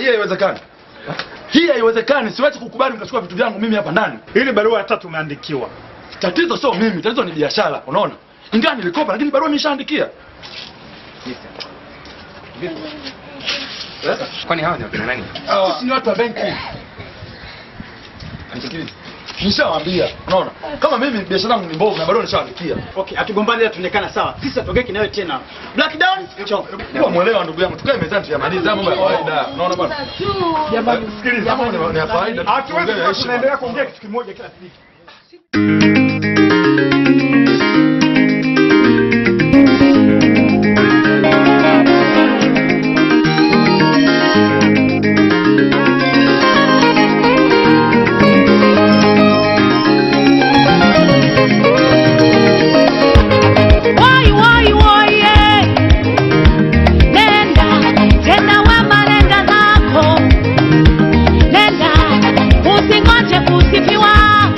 hii haiwezekani. Hii haiwezekani, siwezi kukubali mkachukua vitu vyangu mimi hapa ndani. Ili barua ya tatu umeandikiwa. Tatizo sio mimi, tatizo ni biashara, unaona? Ingawa nilikopa lakini barua nimeshaandikia. Kwani hawa ni wakina nani? Sisi ni watu wa benki. Nisikilize. Nishawaambia, unaona? Kama mimi biashara yangu ni mbovu na barua nishaandikia. Okay, hatugombani ila tuonekana sawa. Sisi hatogeki nawe tena. Black down. Chao. Kwa mwelewa ndugu yangu, tukae mezani tuyamalize mambo ya kawaida. Unaona bwana? Jamani, sikiliza. Mambo ni- ni ya kawaida. Hatuwezi tuongee kuwa heshima. tunaendelea kuongea kitu kimoja kila siku. Woi, woi, woi, eh. Nenda, tena wema nenda zako. Nenda, usingoje kusifiwa.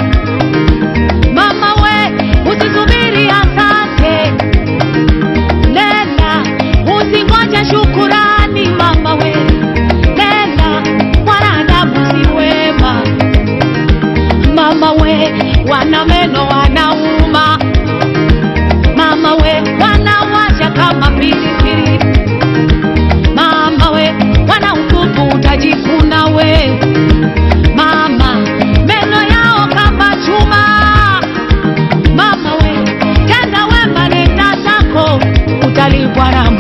Mama we, usisubiri asante. Nenda, usingoje shukurani mama we. Nenda, wanadamu si wema. Mama we, wana meno wanauma mama we wanawacha kama pilipili mama we wana utupu utajikuna we mama meno yao kama chuma mama we tenda wema nenda zako utalipwa na